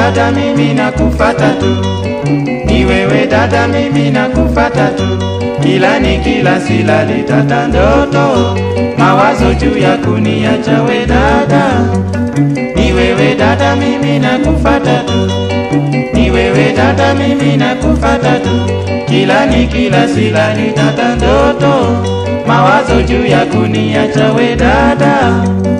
dada, mimi nakufata tu, ni wewe dada, mimi nakufata tu, kila ni kila silali tata ndoto, mawazo juu ya kuniacha we dada, ni wewe dada, mimi nakufata tu, ni wewe dada, mimi nakufata tu, kila ni kila silali tata ndoto, mawazo juu ya kuniacha we dada.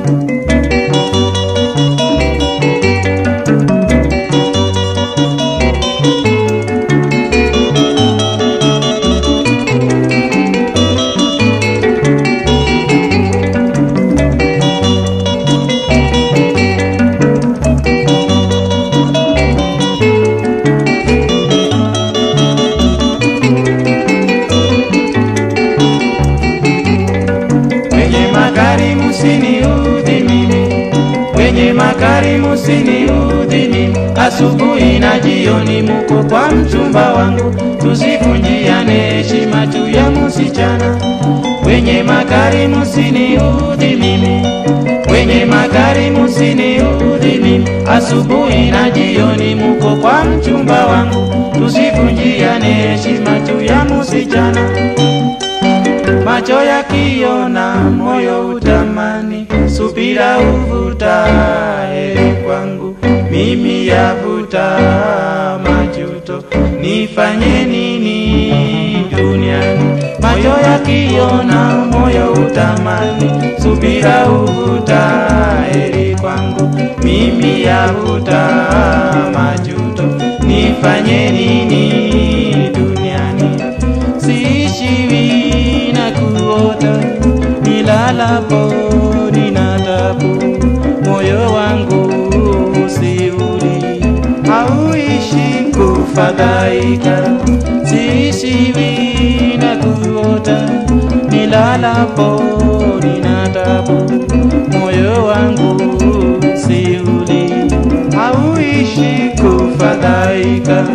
Wenye magari musiniudhi mimi, wenye magari musiniudhi mimi. Asubuhi na jioni muko kwa mchumba wangu, tusivunjiane heshima juu ya musichana. Wenye magari musiniudhi mimi, wenye magari musiniudhi mimi. Asubuhi na jioni muko kwa mchumba wangu, tusivunjiane heshima juu ya musichana macho yakiona moyo utamani, subira uvuta heri kwangu, mimi yavuta majuto, nifanye nini duniani? Macho yakiona moyo utamani, subira uvuta heri kwangu, mimi yavuta majuto, nifanye nini duniani? siishiwi na kuota, nilalapo nina tabu, moyo wangu usiuli hauishi kufadhaika, siishiwi na kuota, nilalapo nina tabu, moyo wangu usiuli hauishi kufadhaika.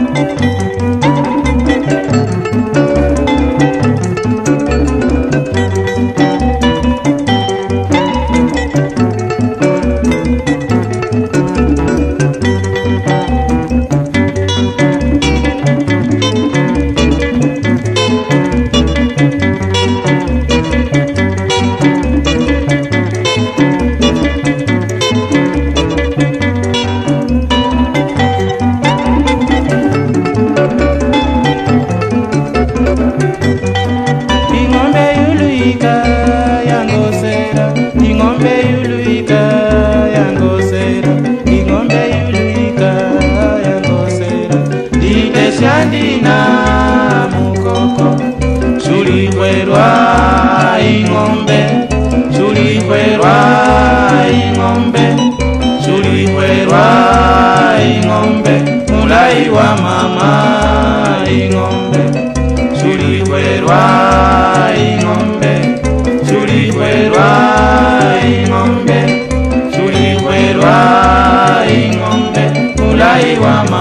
ing'ombe yuluika yangosera ing'ombe yuluika yangosera ing'ombe yuluika yangosera nditeshandina mukoko sulikwerwa ing'ombe sulikwerwa ing'ombe sulikwerwa ing'ombe mulai wa mama ing'ombe sulikwerwa ing'ombe sulikwerwa ing'ombe sulikwerwa ing'ombe mulai wa mama